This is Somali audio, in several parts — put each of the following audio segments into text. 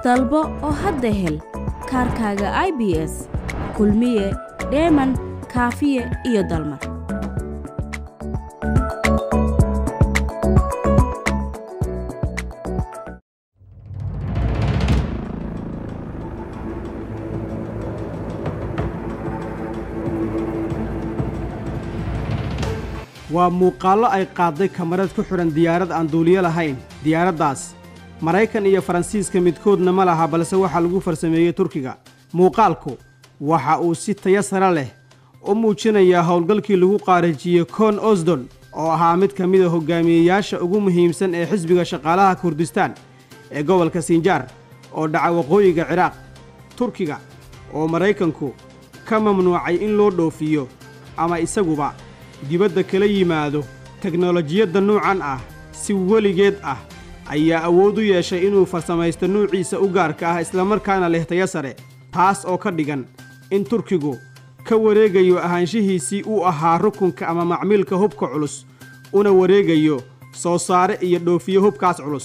dalbo oo hadda hel kaarkaaga i b s kulmiye dheeman kaafiye iyo dalmar waa muuqaallo ay qaadday kamarad ku xidhan diyaarad aan duuliyo lahayn diyaaraddaas maraykan iyo faransiiska midkoodna ma laha balse waxaa lagu farsameeyey turkiga muuqaalku waxa uu si taya sare leh u muujinayaa howlgalkii lagu qaarajiyey koon osdon oo ahaa mid ka mida hogaamiyeyaasha ugu muhiimsan ee xisbiga shaqaalaha kurdistaan ee gobolka sinjaar oo dhaca waqooyiga ciraaq turkiga oo maraykanku ka mamnuucay in loo dhoofiyo ama isaguba dibadda kala yimaado teknolojiyadda nuucan ah si weligeed ah ayaa awood u yeeshay inuu farsamaysto nuuciisa u gaarka ah islamarkaana leh taya sare taas oo ka dhigan in turkigu ka wareegayo ahaanshihiisii uu ahaa rukunka ama macmiilka hubka culus una wareegayo soo saare iyo dhoofiyo hubkaas culus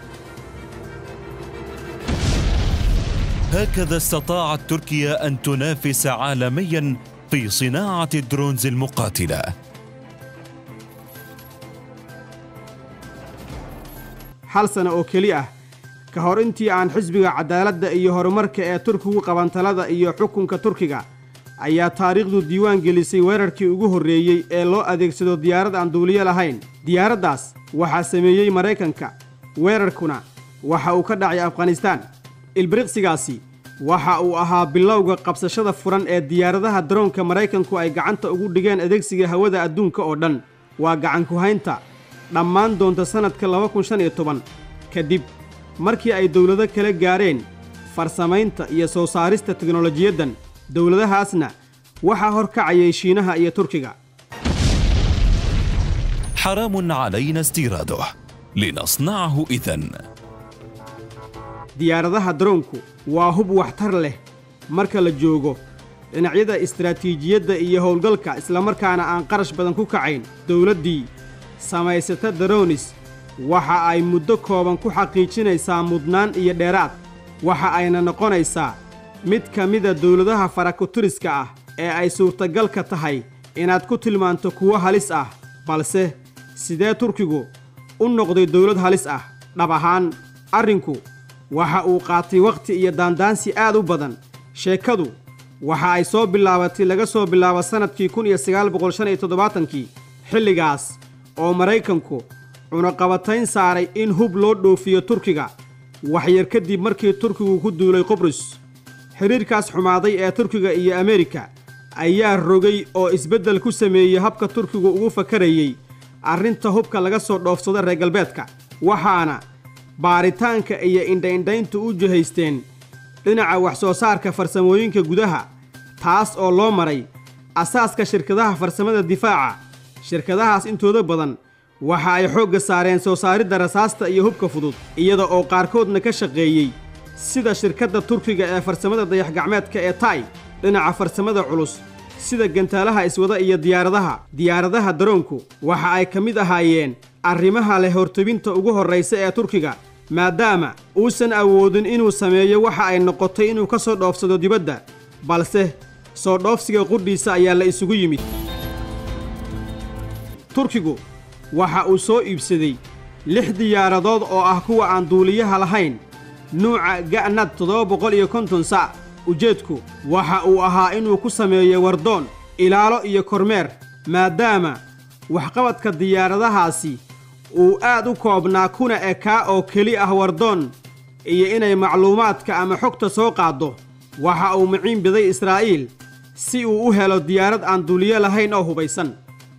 هكذا استطاعت تركيا أن تنافس عالميا في صناعة الدرونز المقاتلة hal sano oo keli ah ka hor intii aan xisbiga cadaaladda iyo horumarka ee turkigu qaban talada iyo xukunka turkiga ayaa taariikhdu diiwaan gelisay weerarkii ugu horreeyey ee loo adeegsado diyaarad aan duuliyo lahayn diyaaraddaas waxaa sameeyey maraykanka weerarkuna waxa uu ka dhacay afghanistaan ilbiriqsigaasi waxa uu ahaa bilowga qabsashada furan ee diyaaradaha daroonka maraykanku ay gacanta ugu dhigeen adeegsiga hawada adduunka oo dhan waa gacanku-haynta dhammaan doonta sannadka laba kun shan iyo toban kadib markii ay dowlado kala gaareen farsamaynta iyo soo saarista teknolojiyaddan dowladahaasna waxaa horkacayay shiinaha iyo turkiga حرام علينا استيراده لنصنعه إذن diyaaradaha daroonku waa hub waxtar leh marka la joogo dhinacyada istaraatiijiyadda iyo howlgalka islamarkaana aan qarash badan ku kacayn dowladdii samaysata daroonis waxa ay muddo kooban ku xaqiijinaysaa mudnaan iyo dheeraad waxa ayna noqonaysaa mid ka mida dowladaha farakuturiska ah ee ay suurtagalka tahay inaad ku tilmaanto kuwo halis ah balse sidee turkigu u noqday dowlad halis ah dhab ahaan arrinku waxa uu qaatay wakhti iyo daandaansi aad u badan sheekadu waxa ay soo bilaabatay laga soo bilaabo sannadkii kun iyo sagaal boqol shan iyo toddobaatankii xilligaas oo maraykanku cunaqabatayn saaray in hub loo dhoofiyo turkiga waxyar kadib markii turkigu ku duulay qubrus xidhiirkaas xumaaday ee turkiga iyo ameerika ayaa rogay oo isbeddel ku sameeyey habka turkigu ugu fakarayey arrinta hubka laga soo dhoofsado reer galbeedka waxaana baaritaanka iyo indhaindhayntu u jihaysteen dhinaca wax soo saarka farsamooyinka gudaha taas oo loo maray asaaska shirkadaha farsamada difaaca shirkadahaas intooda badan waxa ay xoogga saareen soo saaridda rasaasta iyo hubka fudud iyada oo qaarkoodna ka shaqeeyey sida shirkadda turkiga ee farsamada dayax-gacmeedka ee tay dhinaca farsamada culus sida gantaalaha iswada iyo diyaaradaha diyaaradaha daroonku waxa ay ka mid ahaayeen arrimaha leh hortebinta ugu horraysa ee turkiga maadaama uusan awoodin inuu sameeyo waxa ay noqotay inuu ka soo dhoofsado dibadda balse soo dhoofsiga qudhiisa ayaa la isugu yimid turkigu waxa uu soo iibsaday lix diyaaradood oo ah kuwa aan duuliyaha lahayn nuuca ga'nad toddoba boqol iyo konton sac ujeedku waxa uu ahaa inuu ku sameeyo wardoon ilaalo iyo kormeer maadaama waxqabadka diyaaradahaasi uu aad u koobnaa kuna ekaa oo keli ah wardoon iyo inay macluumaadka ama xogta soo qaaddo waxa uu miciin biday israa'iil si uu u helo diyaarad aan duuliyo lahayn oo hubaysan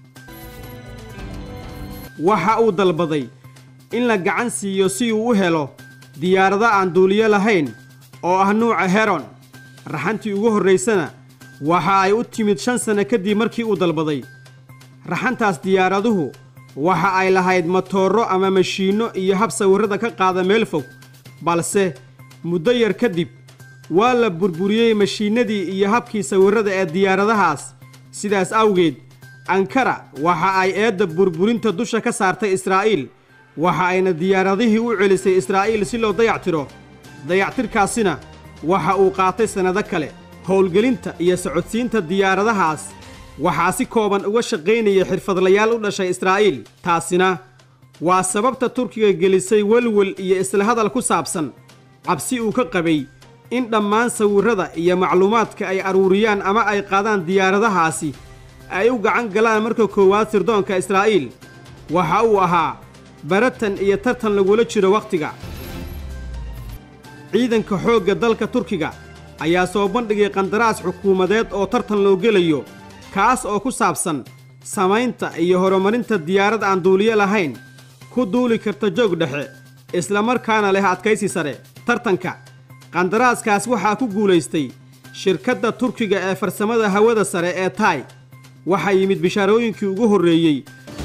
waxa uu dalbaday in la gacan siiyo si uu u helo diyaarado aan duuliyo lahayn oo ah nuuca heron raxantii ugu horraysana waxa ay u timid shan sanno kadib markii uu dalbaday raxantaas diyaaraduhu waxa ay lahayd matooro ama mashiinno iyo hab sawirrada ka qaada meel fog balse muddo yar kadib waa la burburiyey mashiinnadii iyo habkii sawirrada ee diyaaradahaas sidaas awgeed ankara waxa ay eedda burburinta dusha ka saartay israa'iil waxa ayna diyaaradihii u celisay israa'iil si loo dayactiro dayactirkaasina waxa uu qaatay sannado kale howlgelinta iyo socodsiinta diyaaradahaas waxaa si kooban uga shaqaynaya xirfadlayaal u dhashay israa'iil taasina waa sababta turkiga gelisay welwel iyo isla hadal ku saabsan cabsi uu ka qabay in dhammaan sawirrada iyo macluumaadka ay aruuriyaan ama ay qaadaan diyaaradahaasi ay u gacan galaan marka koowaad sirdoonka israa'iil waxa uu ahaa baratan iyo tartan lagula jiro wakhtiga ciidanka xoogga dalka turkiga ayaa soo bandhigay qandaraas xukuumadeed oo tartan loo gelayo kaas oo ku saabsan samaynta iyo horumarinta diyaarad aan duuliyo lahayn ku duuli karta joog dhexe islamarkaana leh adkaysi sare tartanka qandaraaskaas waxaa ku guulaystay shirkadda turkiga ee farsamada hawada sare ee taay waxaa yimid bishaarooyinkii ugu horreeyey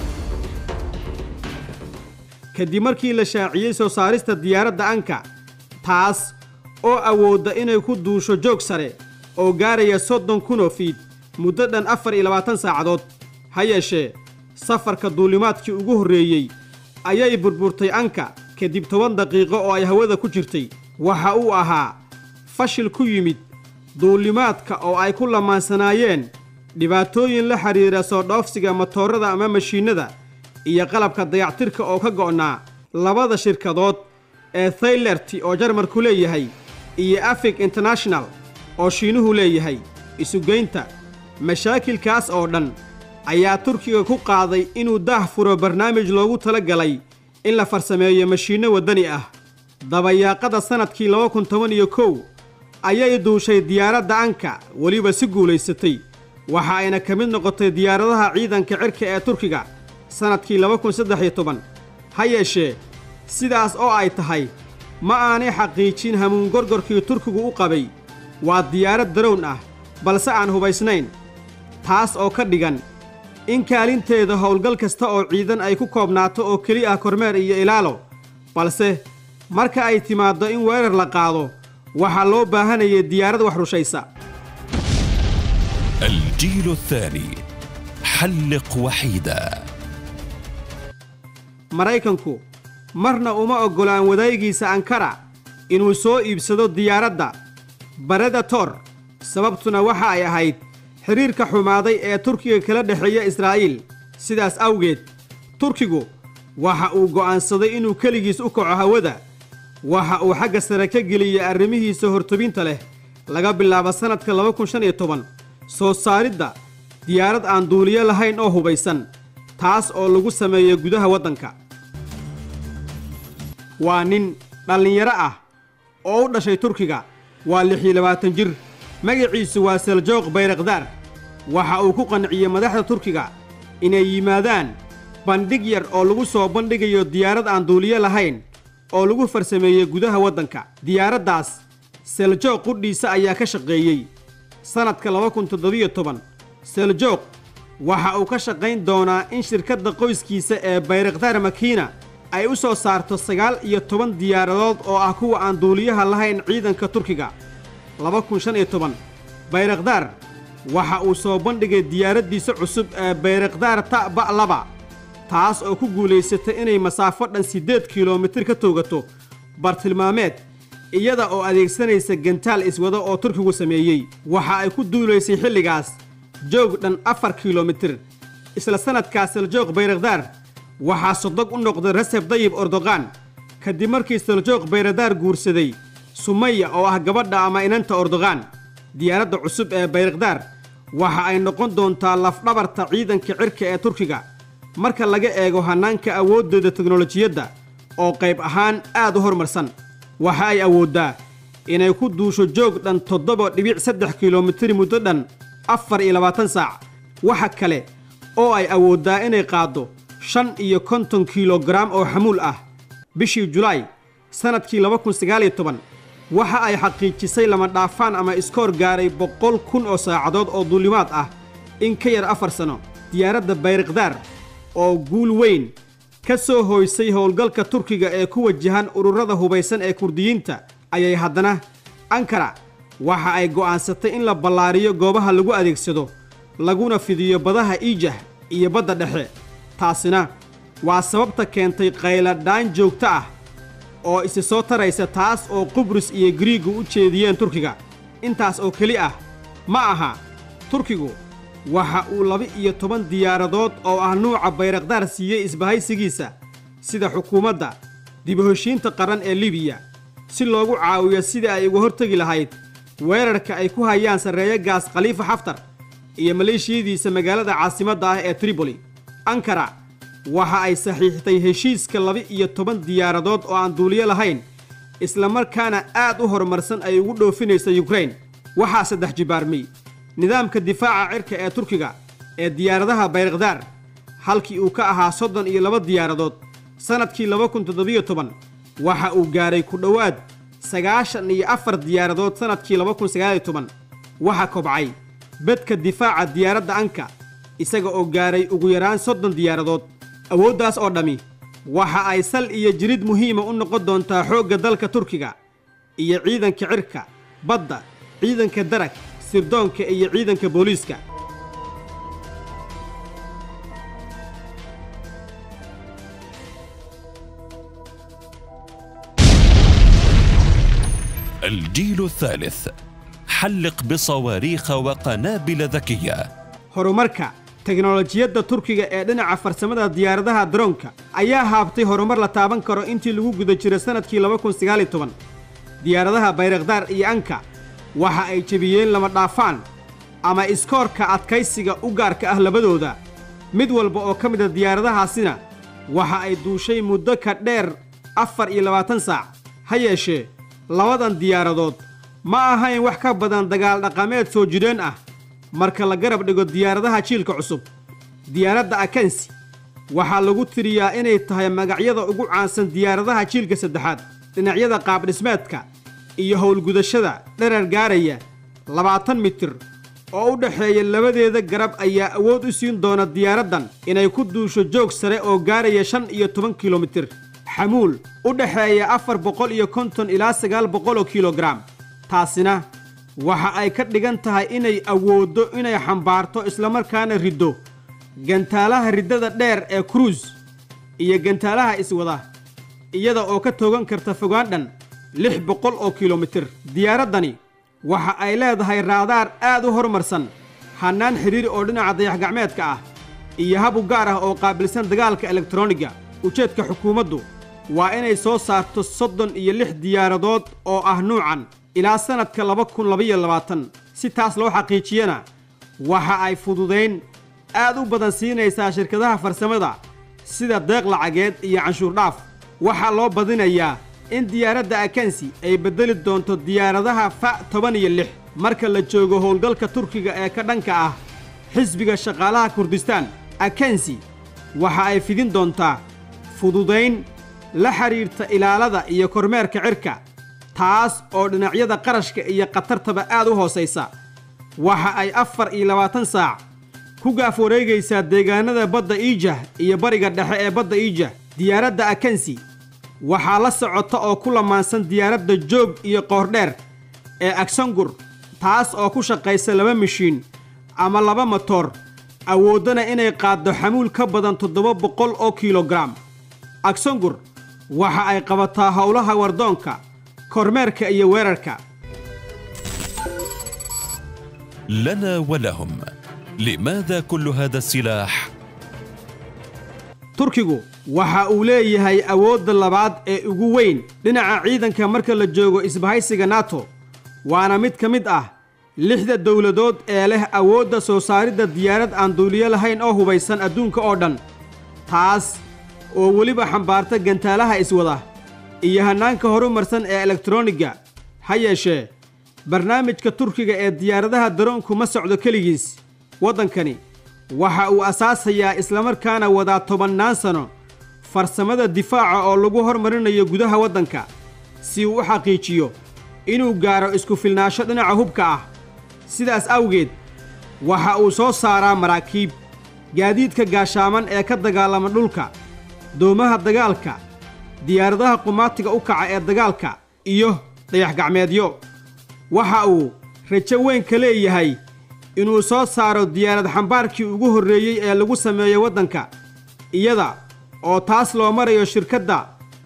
kadib markii la shaaciyey soo saarista diyaaradda anka taas oo awoodda inay ku duusho joog sare oo gaaraya soddon kunoo fiid muddo dhan afar iyo labaatan saacadood ha yeeshee safarka duulimaadkii ugu horreeyey ayay burburtay anka kadib toban daqiiqo oo ay hawada ku jirtay waxa uu ahaa fashil ku yimid duulimaadka oo ay ku lamaansanaayeen dhibaatooyin la xidhiira soo dhoofsiga matoorada ama mashiinnada iyo qalabka dayactirka oo ka go'naa labada shirkadood ee thaylerti oo jarmarku leeyahay iyo afig international oo shiinuhu leeyahay isugeynta mashaakilkaas oo dhan ayaa turkiga ku qaaday inuu daah furo barnaamij loogu tala galay in la farsameeyo mashiinno waddani ah dabayaaqada sannadkii laba kun toban iyo kow ayay duushay diyaaradda anka weliba si guulaysatay waxa ayna ka mid noqotay diyaaradaha ciidanka cirka ee turkiga sannadkii laba kun saddex iyo toban ha yeeshee sidaas oo ay tahay ma aanay xaqiijin hamuun gorgorkii turkigu u qabay waa diyaarad darown ah balse aan hubaysnayn taas oo ka dhigan in kaalinteeda howlgal kasta oo ciidan ay ku koobnaato oo keli ah kormeer iyo ilaalo balse marka ay timaaddo in weerar la qaado waxaa loo baahanayay diyaarad wax rushaysa الجيل الثاني حلق وحيدا maraykanku marna uma oggolaan wadaagiisa ankara inuu soo iibsado diyaaradda baradator sababtuna waxa ay ahayd xidhiirka xumaaday ee turkiga kala dhexeeya israa'iil sidaas awgeed turkigu waxa uu go'aansaday inuu keligiis u kaco hawada waxa uu xagga sare ka geliyey arrimihiisa hortobinta leh laga bilaabo sannadka laba kun shan iyo toban soo saaridda diyaarad aan duuliyo lahayn oo hubaysan taas oo lagu sameeyo gudaha waddanka waa nin dhallinyaro ah oo u dhashay turkiga waa lix iyo labaatan jir magaciisu waa seljoog bayrakdaar waxa uu ku qanciyey madaxda turkiga inay yimaadaan bandhig yar oo lagu soo bandhigayo diyaarad aan duuliyo lahayn oo lagu farsameeyey gudaha waddanka diyaaraddaas seljoog qudhiisa ayaa ka shaqeeyey sannadka laba kun toddobiyo toban seljoog waxa uu ka shaqayn doonaa in shirkadda qoyskiisa ee bayrakdaar makiina ay u soo saarto sagaal iyo toban diyaaradood oo ah kuwa aan duuliyaha lahayn ciidanka turkiga laba kun shan iyo toban bayrakdaar waxa uu soo bandhigay diyaaraddiisa cusub ee bayrakdaar ta'ba laba taas oo ku guulaysatay inay masaafo dhan siddeed kilomitir ka toogato bartilmaameed iyada oo adeegsanaysa gantaal iswado oo turkigu sameeyey waxa ay ku duulaysay xilligaas joog dhan afar kilomitir isla sannadkaas seljoog bayrakdaar waxaa sodog u noqday reseb dayib ordoqan kadib markii seljoog bayrakdaar guursaday sumaya oo ah gabadha ama inanta ordoqan diyaaradda cusub ee bayrakdaar waxa ay noqon doontaa lafdhabarta ciidanka cirka ee turkiga marka laga eego hannaanka awooddeeda teknolojiyadda oo qayb ahaan aad u horumarsan waxa ay awooddaa inay ku duusho joog dhan toddoba dhibic saddex kilomitir muddo dhan afar iyo labaatan saac waxa kale oo ay awooddaa inay qaaddo shan iyo konton kilogaram oo xamuul ah bishii julaay sannadkii laba kun sagaal iyo toban waxa ay xaqiijisay lama dhaafaan ama iskoor gaaray boqol kun oo saacadood oo duulimaad ah in ka yar afar sano diyaaradda bayrakdaar oo guul weyn ka soo hooysay howlgalka turkiga ee ku wajahan ururada hubaysan ee kurdiyiinta ayay haddana ankara waxa ay go'aansatay in la ballaariyo goobaha lagu adeegsado laguna fidiyo badaha iijah iyo badda dhexe taasina waa sababta keentay qayladhaan joogto ah oo isi soo taraysa taas oo qubrus iyo griigu u jeediyeen turkiga intaas oo keli ah ma aha turkigu waxa uu laba-iyo toban diyaaradood oo ah nuuca bayrakdaar siiyey isbahaysigiisa sida xukuumadda dibahoshiinta qaran ee libiya si loogu caawiyo sidii ay uga hortegi lahayd weerarka ay ku hayaan sarreeyo gaas khaliifa xaftar iyo maleeshiyadiisa magaalada caasimadda ah ee triboli ankara waxa ay saxiixtay heshiiska laba-iyo toban diyaaradood oo aan duuliyo lahayn islamarkaana aad u horumarsan ay ugu dhoofinaysa yukrain waxaa saddex jibaarmay nidaamka difaaca cirka ee turkiga ee diyaaradaha bayrakdaar halkii uu ka ahaa soddon iyo laba diyaaradood sannadkii laba kun toddobiyo toban waxa uu gaadhay ku dhowaad sagaashan iyo afar diyaaradood sannadkii laba kun sagaaliyo toban waxaa kobcay bedka difaaca diyaaradda anka isaga oo gaadhay ugu yaraan soddon diyaaradood awooddaas oo dhammi waxa ay sal iyo jirid muhiima u noqon doontaa xoogga dalka turkiga iyo ciidanka cirka badda ciidanka darag sirdoonka iyo ciidanka booliiska الجيل الثالث حلق بصواريخ وقنابل ذكيه horumarka teknolojiyadda turkiga ee dhinaca farsamada diyaaradaha daroonka ayaa haabtay horumar la taaban karo intii lagu guda jiro sannadkii laba kun sagaaliyo toban diyaaradaha bayrakdaar iyo anka waxa ay jebiyeen lama dhaafaan ama iskoorka adkaysiga u gaarka ah labadooda mid walba oo ka mida diyaaradahaasina waxa ay duushay muddo ka dheer afar iyo labaatan saac ha yeeshee labadan diyaaradood ma ahayn wax ka badan dagaal dhaqameed soo jidheen ah marka la garab dhigo diyaaradaha jiilka cusub diyaaradda akensi waxaa lagu tiriyaa inay tahay magacyada ugu caansan diyaaradaha jiilka saddexaad dhinacyada qaabdhismeedka iyo howlgudashada dherar gaaraya labaatan mitir oo u dhexeeya labadeeda garab ayaa awood u siin doona diyaaraddan inay ku duusho joog sare oo gaaraya shan iyo toban kilomitir xamuul u dhexeeya afar boqol iyo konton ilaa sagaal boqol oo kilogaram taasina waxa ay ka dhigan tahay inay awooddo inay xambaarto islamarkaana riddo gantaalaha riddada dheer ee kruus iyo gantaalaha iswada iyada oo ka toogan karta fogaan dhan lix boqol oo kilomitir diyaaraddani waxa ay leedahay raadaar aad u horumarsan hannaan xidhiir oo dhinaca dayax-gacmeedka ah iyo hab u gaar ah oo qaabilsan dagaalka elektroniga ujeedka xukuumaddu waa inay soo saarto soddon iyo lix diyaaradood oo ah nuucan ilaa sannadka laba kun labaiyo labaatan si taas loo xaqiijiyana waxa ay fududayn aad u badan siinaysaa shirkadaha farsamada sida deeq lacageed iyo canshuur dhaaf waxaa loo badinayaa in diyaaradda akensi ay beddeli doonto diyaaradaha fa toban iyo lix marka la joogo howlgalka turkiga ee ka dhanka ah xisbiga shaqaalaha kurdistaan akensi waxa ay fidin doontaa fududayn la xidhiirta ilaalada iyo kormeerka cirka taas oo dhinacyada qarashka iyo khatartaba aad u hoosaysa waxa ay afar iyo labaatan saac ku gaaf wareegaysaa deegaanada badda iijah iyo bariga dhexe ee badda iijah diyaaradda akensi waxaa la socota oo ku lamaansan diyaaradda joog iyo qoordheer ee aksangur taas oo ku shaqaysa laba mashiin ama laba motoor awooddana inay qaaddo xamuul ka badan toddoba boqol oo kilogaram aksangur waxa ay qabataa howlaha wardoonka kormeerka iyo weerarka لنا ولهم لماذا كل هذا السلاح turkigu waxa uu leeyahay awoodda labaad ee ugu weyn dhinaca ciidanka marka la joogo isbahaysiga nato waana mid ka mid ah lixda dowladood ee leh awoodda soo saaridda diyaarad aan duuliyo lahayn oo hubaysan adduunka oo dhan taas oo weliba xambaarta gantaalaha iswada iyo hannaanka horumarsan ee elektroniga ha yeeshee barnaamijka turkiga ee diyaaradaha daroonku ma socdo keligiis waddankani waxa uu asaasayaa islamarkaana wadaa tobannaan sano farsamada difaaca oo lagu hormarinayo gudaha waddanka si uu u xaqiijiyo inuu gaaro isku filnaansho dhinaca hubka ah sidaas awgeed waxa uu soo saaraa maraakiib gaadiidka gaashaaman ee ka dagaalama dhulka doomaha dagaalka diyaaradaha qumaatiga u kaca ee dagaalka iyo dayax-gacmeedyo waxa uu rajo weyn ka leeyahay inuu soo saaro diyaarad xambaarkii ugu horreeyey ee lagu sameeyo waddanka iyada oo taas loo marayo shirkadda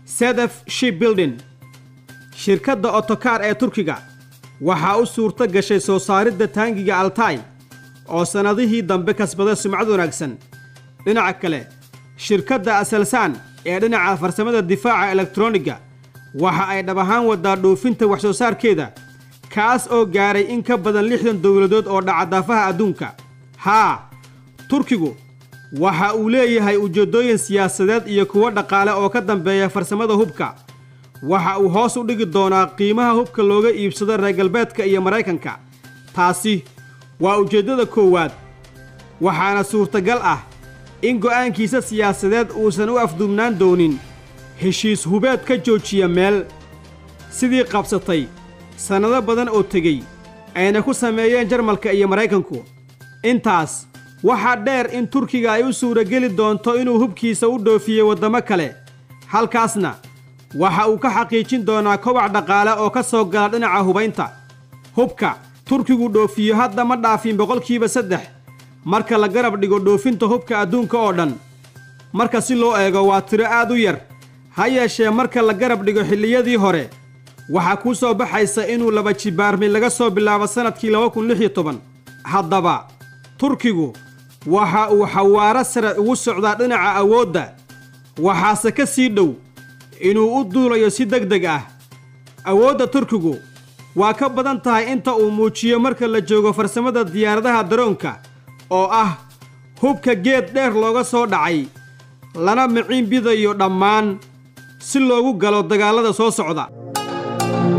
sedef shipbuilding shirkadda otokaar ee turkiga waxaa u suurto gashay soo saaridda taangiga altay oo sannadihii dambe kasbaday sumcad wanaagsan dhinaca kale shirkadda aselsan ee dhinaca farsamada difaaca elektroniga waxa ay dhab ahaan wadaa dhoofinta wax soo saarkeeda kaas oo gaaray in ka badan lixdan dowladood oo dhacadaafaha adduunka haa turkigu waxa uu leeyahay ujeeddooyin siyaasadeed iyo kuwo dhaqaale oo ka dambeeya farsamada hubka waxa uu hoos u dhigi doonaa qiimaha hubka looga iibsado reer galbeedka iyo maraykanka taasi waa ujeeddada koowaad waxaana suurtagal ah in go'aankiisa siyaasadeed uusan u afduubnaan doonin heshiis hubeed ka joojiya meel sidii qabsatay sannado badan oo tegey ayna ku sameeyeen jarmalka iyo maraykanku intaas waxaa dheer in turkiga ay u suurageli doonto inuu hubkiisa u dhoofiyey waddamo kale halkaasna waxa uu ka xaqiijin doonaa kobac dhaqaale oo ka soo gala dhinaca hubaynta hubka turkigu dhoofiyo hadda ma dhaafin boqolkiiba saddex marka la garab dhigo dhoofinta hubka adduunka oo dhan marka si loo eego waa tiro aad u yar ha yeeshee marka la garab dhigo xilliyadii hore waxaa kuu soo baxaysa inuu laba jibaarmi laga soo bilaabo sannadkii laba kun lix iyo toban haddaba turkigu waxa uu xawaaro sare ugu socdaa dhinaca awoodda waxaase ka sii dhow inuu u duulayo si deg deg ah awoodda turkigu waa ka badan tahay inta uu muujiyo marka la joogo farsamada diyaaradaha daroonka oo ah hubka geed dheer looga soo dhacay lana miciin bidayo dhammaan si loogu galo dagaallada soo socda